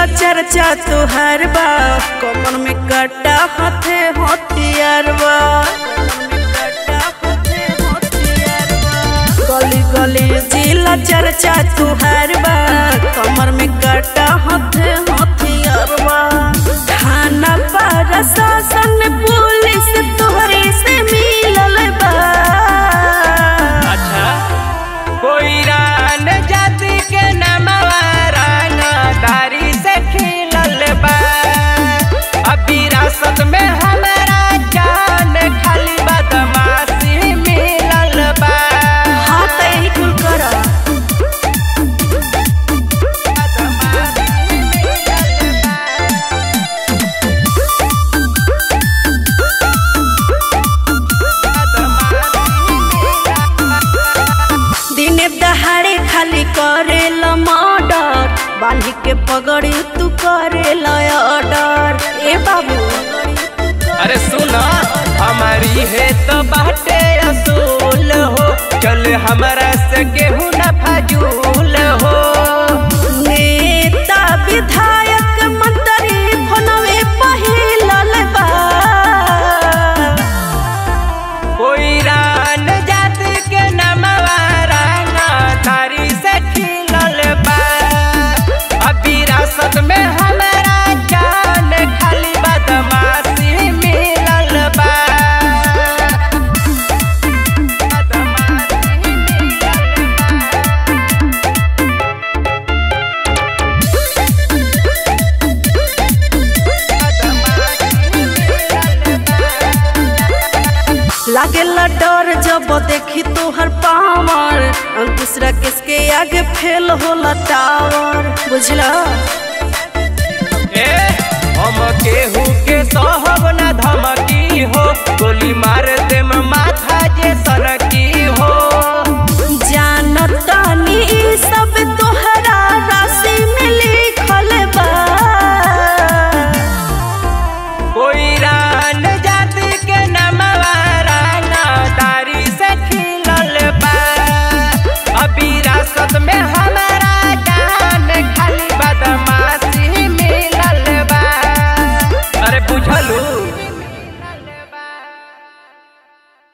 चर्चा तुहार बा कमर में कटा हाथे हथियार बा गली गली जिला चर्चा तुहार बा कमर में कटा हाथे हथियार बा थाना पर शासन पुलिस तोहरे से मिलल बा अच्छा कोई रान जाति के नमवा राना दारी से खिलल बा अब विरासत में हमारा जान खाली बदमाशी मिलल बा हाँ तो यही कुल करा बदमाशी मिलल बा। दिने दहाड़े खाली करेल मर्डर बांधी के पगड़ी तू करेल ऑर्डर ए बाबू अरे सुना हमारी है तो बाटे असूल हो चल हमारा से गेहूं न फजूल हो नेता विधायक मंत्री फोनवे पहिलल बा कोई रान जात के नमवा राना तारी से खिलल बा अब विरासत में हमारा जान खाली बदमाशी मिलल बा बदमाशी मिलल बा। लागेला डर जब देखी तोहर पावर अंकुश राकेश के आगे फेल होला टावर बुझला ए, हम केहू के सहब न धमकी हो गोली मार